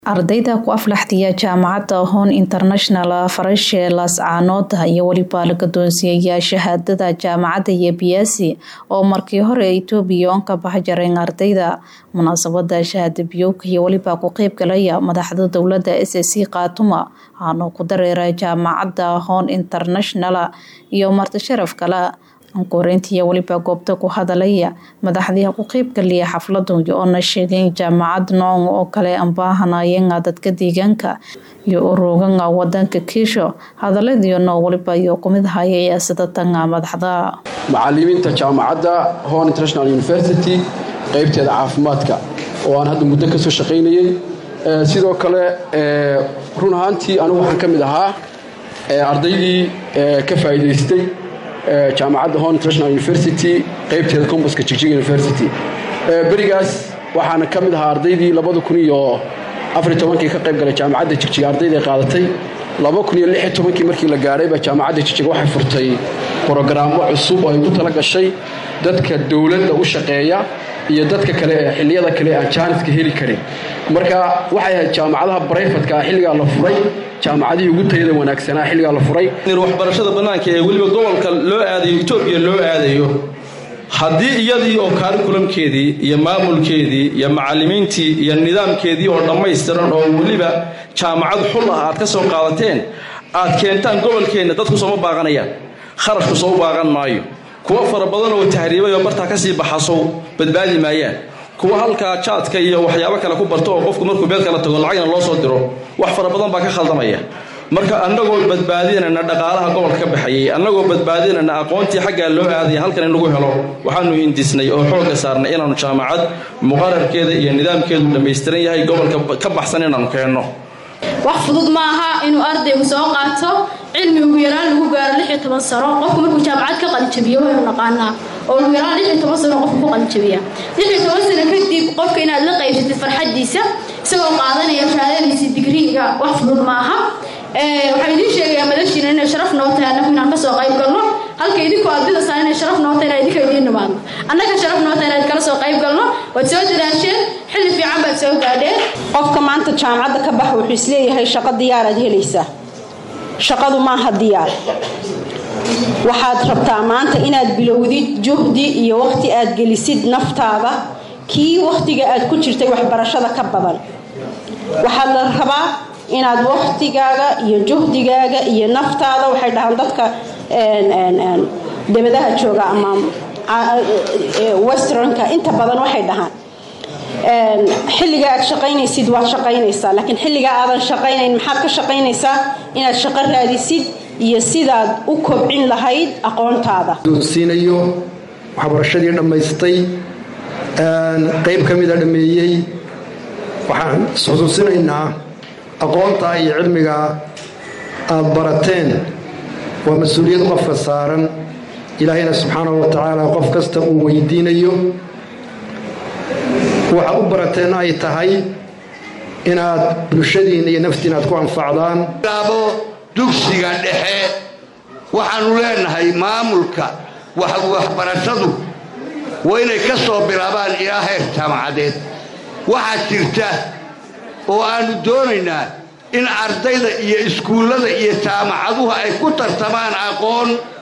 ardayda ku aflaxdiya jaamacadda hon international farashe laascaanood iyo weliba la gadoonsiiyaya shahaadada jaamacadda yebiyasi oo markii hore etoobiya on ka bax jareen ardayda munaasabada shahaada biyowka iyo weliba ku qeyb galaya madaxda dowlada s c kaatuma aanu ku dareera jaamacadda hon international iyo marti sharaf kale ankuhoreyntiiyo weliba goobta ku hadalaya madaxdii ku qeybgaliya xafladu oona sheegeen jaamacad noong oo kale ambaahanayeenga dadka deegaanka iyo uroganga wadanka kiisho hadaladiino waliba iyo kumid hayay sidatanga madaxda macalimiinta jaamacadda hon international university qeybteeda caafimaadka oo aan hadda muddo kasoo shaqaynayay sidoo kale run ahaantii anigu waxaan ka mid ahaa ardaydii ka faa'iidaystay jaamacadda hon international university qeybteeda combaska jigjig university berigaas waxaana ka mid ahaa ardaydii labada kun iyo afariy tobankii ka qayb galay jaamacadda jigjig ardayday qaadatay laba kun iyo lix iyo tobankii markii la gaadhayba jaamacadda jigjig waxay furtay brogaraamo cusub oo ay ugu tala gashay dadka dowladda u shaqeeya iyo dadka kale ee xilliyada kale aan jaaniska heli karin marka waxay ahayd jaamacadaha brayfatka xilligaa la furay jaamacadihii ugu tayada wanaagsanaa xilligaa la furay waxbarashada bannaanka ee weliba gobolka loo aadayo etoobiya loo aadayo haddii iyadii oo kaarikulamkeedii iyo maamulkeedii iyo macallimiintii iyo nidaamkeedii oo dhammaystiran oo weliba jaamacad xul ah aad ka soo qaadateen aad keentaan gobolkeenna dadku sooma baaqanayaan kharashku soo baaqan maayo kuwa fara badan oo tahriibay oo bartaa kasii baxasow badbaadi maayaan kuwa halkaa jaadka iyo waxyaabo kale ku barto oo qofku markuu meel kala tago lacagna loo soo diro wax fara badan baa ka khaldamaya marka annagoo badbaadinayna dhaqaalaha gobolka ka baxayay annagoo badbaadinayna aqoontii xaggaa loo aadaya halkan in lagu helo waxaanu hindisnay oo xoogga saarnay inaanu jaamacad muqararkeeda iyo nidaamkeedu dhammaystiran yahay gobolka ka baxsan inaanu keenno wax fudud ma aha inuu ardaygu soo qaato cilmi ugu yaraan lagu gaaro lix iyo toban sano qofku markuu jaamacad ka qalinjabiyo waynu naqaanaa oo ugu yaraan lix iyo toban sano qofku ku qalinjabiya lix iyo toban sano kadib qofka inaad la qaybsatid farxadiisa isagoo qaadanaya shahaadadiisa digriiga wax fudud ma aha waxaan idiin sheegayaa madashiina inay sharaf noo tahay annagu inaan kasoo qayb galno halka idinku aad bidasaan inay sharaf noo tahay inaan idinka idiin nimaadno annaga sharaf noo tahay inaan kala soo qayb galno waad soo dadaasheen xilli fiican baad soo gaadheen qofka maanta jaamacadda ka bax wuxuu isleeyahay shaqo diyaaraad helaysaa shaqadu maaha diyaar waxaad rabtaa maanta inaad bilowdid juhdi iyo waqti aad gelisid naftaada kii waqtiga aad ku jirtay waxbarashada ka badan waxaad la rabaa inaad waqtigaaga iyo juhdigaaga iyo naftaada waxay dhahaan dadka debadaha jooga ama westernka inta badan waxay dhahaan xilliga aad shaqaynaysid waad shaqaynaysaa laakiin xilliga aadan shaqaynayn maxaad ka shaqaynaysaa inaad shaqo raadisid iyo sidaad u kobcin lahayd aqoontaada siinayo waxbarashadii dhammaystay qayb ka mida dhammeeyey waxaan isxusuusinaynaa aqoonta iyo cilmiga aad barateen waa mas-uuliyad qofka saaran ilaahayna subxaanahu wa tacaala qof kasta uu weydiinayo waxa u barateen ay tahay inaad bulshadiinna iyo naftiina aad ku anfacdaan bilaabo dugsiga dhexe waxaannu leenahay maamulka waxbarashadu waa inay ka soo bilaabaan ilaa heer jaamacadeed waxaa jirta oo aannu doonaynaa in ardayda iyo iskuullada iyo jaamacaduhu ay ku tartamaan aqoon